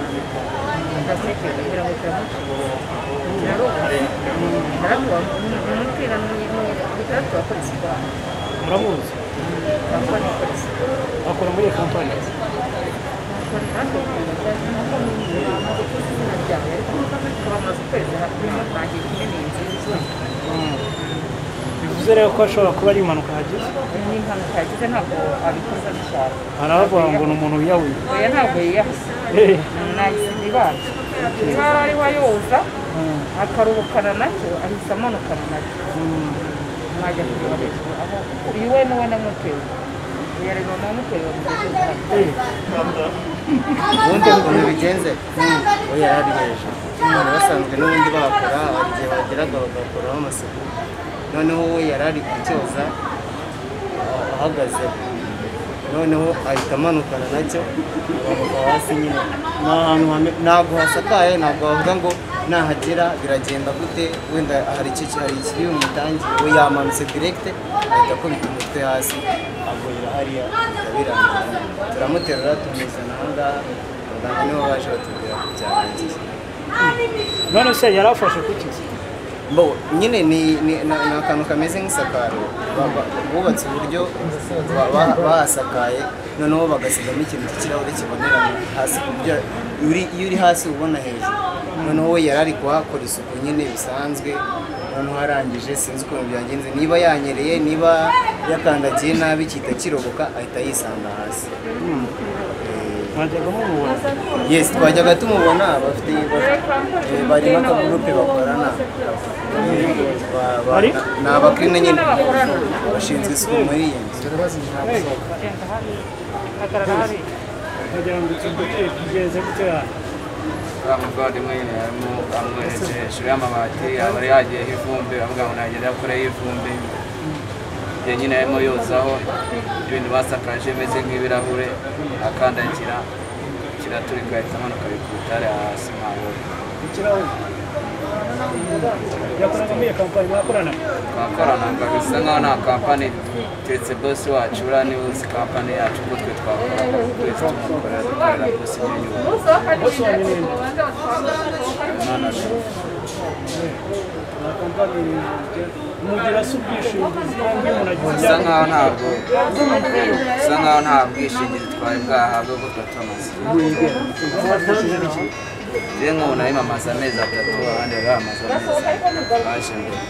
私たちが広めてます。なろう。なろう。うん。けらのに、にかとはこれしか。 ブラボーですよ。 頑張りこれしか。 あ、これもいい乾杯です。 これなんで。 bivuze rero ko ashobora kuba ari impanuka yagize aravuga ngo ni umuntu wiyahuye oya ntabwo yiyahuse Eh, nahise ibara ibara ariho ayoza mm, akaruhukana nacyo ahise amanukana nacyo mm. mwajya kureba hejuru aho uyu we niwe namuteye uyu ari mama wamuteye wamuteye Eh, ubundi ukuntu bigenze we yari ari hejuru abantu basanzwe n'ubundi bakora hari igihe bageraga bagakoraho amasuku noneho we yari ari kucyoza ah, ahagaze noneho ahita amanukana nacyo bamuva hasi nyine ni ahantu hame- ntabwo hasakaye ntabwo wavuga ngo nahagera biragenda gute wenda hari icyo ki- hari ikiri bumutangiye we yamanutse direkite ahita akubita umutwe hasi agurira hariya biramurangira turamuterura tumuzana aha ngaha abaganga nibo baje batubwira ko byarangiye none se yari afashe kuki se Bo, nyine ni ni- ni ni akantu kameze nk'isakaro Ba- ba- bubatse uburyo ba- ba- bahasakaye noneho bagasigamo ikintu cy'ikirahure kibonerana hasi ku buryo uri- iyo uri hasi ubona hejuru noneho we yari ari kuhakora isuku nyine bisanzwe noneho arangije sinzi ukuntu byagenze niba yanyereye niba yakandagiye nabi gihita kiroboka ahita yisanga hasi Eh, mwajyaga mumubona yes twajyaga tumubona bafite bafite- eh, bari n'akagurupe bakorana Ba- ba- Bari? ni abakirine nyine bashinzwe isuku muri iyi nzu Eh, agenda hariya ahagarara hariya wagira ngo iki gute kigenze gute hano uriya mugwadi mwene arimo amweretse hejuru y'amabati aba yari yagiyeho ivumbi avuga ngo nagera kure y'ivumbi igihe nyine arimo yozaho ibintu basakaje bimeze nk'ibirahure akandagira kiraturika ahita amanuka bikutare hasi ntabwo ikirahure yakoraga muri iyo kampani mwakorana twakoranaga bisa nkaho nta kampani turetse bosi wacu uriya niwe uzi kampani yacu kuko twe twakorana twese tumukorera dukorera bosi nyine bose wa nyine umwana we nta kampani mugira se ubwishingizi iyo umuntu agize bisa nkaho ntabwo bisa nkaho nta bwishingizi twari bwahabwe bwo twatumaze rero nk'ubu nari mamaze amezi atatu abandi bari bamaze amezi ane baje mbere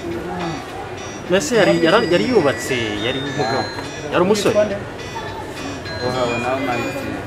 mbese yari yara- yari yubatse yari umugabo yari umusore ubu nkabona aho mpamvu